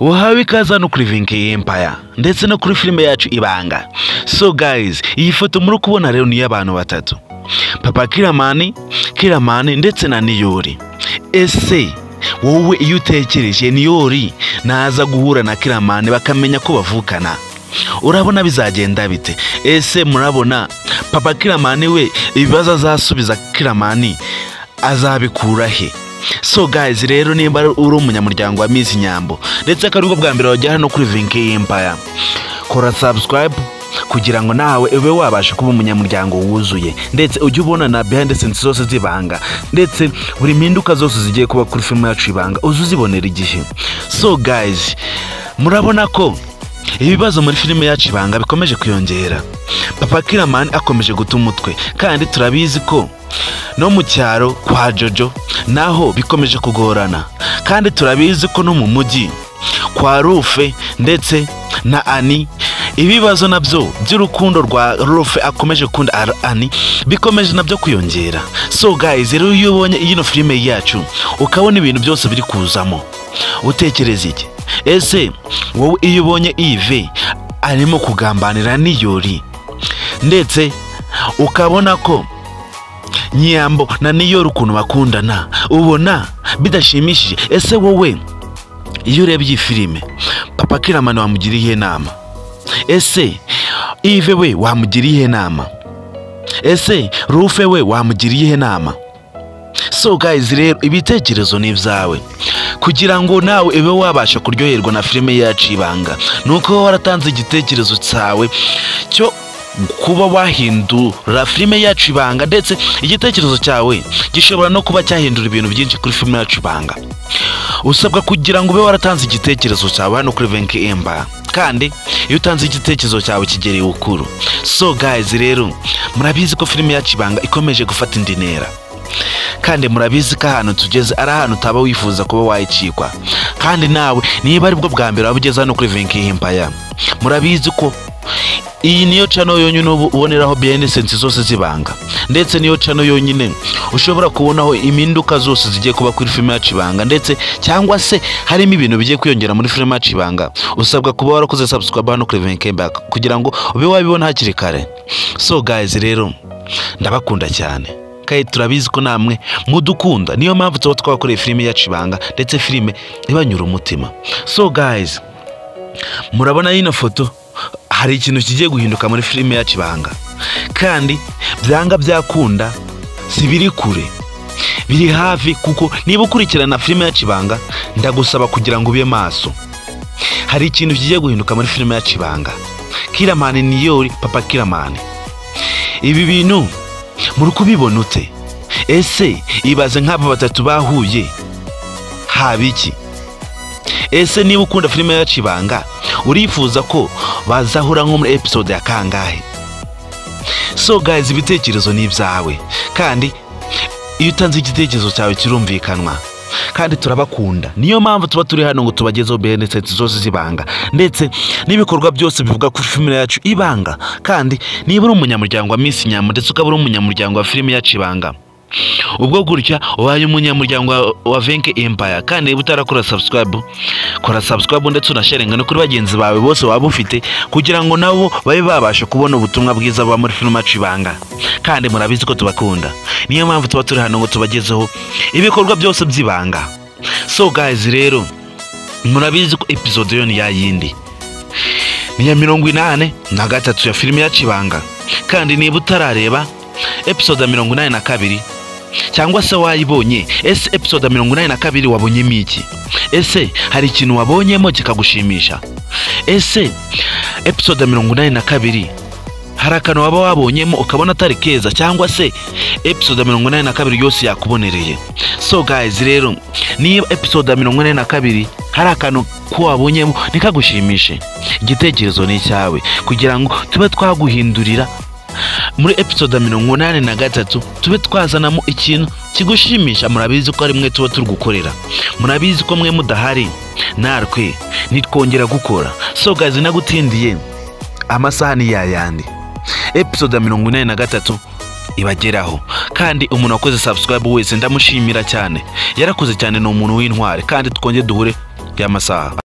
uhawe ikaze hano kuri vinki empaya ndetse no kuri filime yacu ibanga so guys iyi foto muri kubona rero ni iy'abantu batatu papa kiramani kiramani ndetse na niyori ese wowe iyo utekereje niyori naza guhura na kiramani bakamenya ko bavukana urabona bizagenda bite ese murabona papa kiramani we ibibazo azasubiza kiramani azabikura he so guys rero nimba uri umunyamuryango wa miss nyambo ndetse akaba aribwo bwa mbere wajya hano kuri vinki empire kora subscribe kugira ngo nawe ube wabasha kuba umunyamuryango wuzuye ndetse ujye ubona na behind the scenes zose z'ibanga ndetse buri mpinduka zose zigiye kuba kuri filime yacu ibanga uze uzibonera igihe so guys murabona ko ibibazo muri filime yacu ibanga bikomeje kwiyongera papa kiramani akomeje guta umutwe kandi turabizi ko no mu cyaro kwa jojo naho bikomeje kugorana kandi turabizi ko no mu mujyi kwa rufe ndetse na ani ibibazo nabyo by'urukundo rwa rufe akomeje gukunda ani bikomeje nabyo kwiyongera so guys rero iyo ubonye ino filime yacu ukabona ibintu byose biri kuzamo utekereza iki ese wowe iyo ubonye ive arimo kugambanira niyori ndetse ukabona ko nyiyambo na niyori ukuntu bakundana ubona bidashimishije ese wowe iyo urebye iyi filime papa kiramani wamugira iyihe nama ese ive we wamugira iyihe nama ese rufe we wamugira iyihe nama so guys rero ibitekerezo ni ibyawe kugira ngo nawe ube wabasha kuryoherwa na filime yacu ibanga ni uko waratanze igitekerezo cyawe cyo kuba wahindura filime yacu ibanga ndetse igitekerezo cyawe gishobora no kuba cyahindura ibintu byinshi kuri filime yacu ibanga usabwa kugira ngo ube waratanze igitekerezo cyawe hano kuri venki emba kandi iyo utanze igitekerezo cyawe kigereye ukuru so guys rero murabizi ko filime yacu ibanga ikomeje gufata indi ntera kandi murabizi ko ahantu tugeze ari ahantu utaba wifuza kuba wayicikwa kandi nawe niba aribwo bwa mbere waba ugeze hano kuri venki himpaya murabizi ko iyi niyo cano yonyine uboneraho biyenesensi zose z'ibanga ndetse niyo cano yonyine ushobora kubonaho impinduka zose zigiye kuba kuri filime yacu ibanga ndetse cyangwa se harimo ibintu bigiye kwiyongera muri filime yacu ibanga usabwa kuba warakoze sabusikaba hano kuri venki kugira ngo ube wabibona hakiri kare so gayizi rero ndabakunda cyane kandi turabizi ko namwe mudukunda niyo mpamvu tuba twakoreye filime yacu ibanga ndetse filime ibanyura umutima so guys murabona y'ino foto hari ikintu kigiye guhinduka muri filime yacu ibanga kandi byanga byakunda si biri kure biri hafi kuko niba ukurikirana filime yacu ibanga ndagusaba kugira ngo ube maso hari ikintu kigiye guhinduka muri filime yacu ibanga kiramani niyori papa kiramani ibi bintu muri kubibona ute ese ibaze nk'aba batatu bahuye haba iki ese niba ukunda filime yacu ibanga urifuza ko bazahura nko muri episode ya kangahe so guys ibitekerezo ni ibyawe kandi iyo utanze igitekerezo cyawe kirumvikanwa kandi turabakunda niyo mpamvu tuba turi hano ngo tubagezeho beneseti zose z'ibanga ndetse n'ibikorwa byose bivuga kuri filime yacu ibanga kandi niba uri umunyamuryango wa minsi nyama ndetse ukaba uri umunyamuryango wa filime yacu ibanga ubwo gutya ubaye umunyamuryango wa venke empaya kandi niba utarakora sabusikarabu kora sabusikarabu ndetse unasharinga no kuri bagenzi bawe bose waba ufite kugira ngo nabo babe babasha kubona ubutumwa bwiza buba muri filime yacu ibanga kandi murabizi ko tubakunda niyo mpamvu tuba turi hano ngo tubagezeho ibikorwa byose by'ibanga so gayizi rero murabizi ko episode yo ni ya yindi ni iya mirongo inani na gatatu ya filime yacu ibanga kandi niba utarareba episode ya mirongo inani na kabiri cyangwa se wayibonye ese episode ya mirongo inani na kabiri wabonyemo iki ese hari ikintu wabonyemo kikagushimisha ese episode ya mirongo inani na kabiri hari akantu waba wabonyemo ukabona atari keza cyangwa se episode ya mirongo inani na kabiri yose yakubonereye so guys rero niba episode ya mirongo inani na kabiri hari akantu ko wabonyemo ntikagushimishe igitekerezo ni icyawe kugira ngo tube twaguhindurira muri episode ya mirongo inani na gatatu tube twazanamo ikintu kigushimisha murabizi ko ari mwe tuba turi gukorera murabizi ko mwe mudahari natwe nitwongera gukora so gazi nagutindiye amasaha ni yayandi episode ya mirongo inani na gatatu ibageraho kandi umuntu wakoze subscribe wese ndamushimira cyane yarakoze cyane ni umuntu w'intwari kandi twongere duhure y'amasaha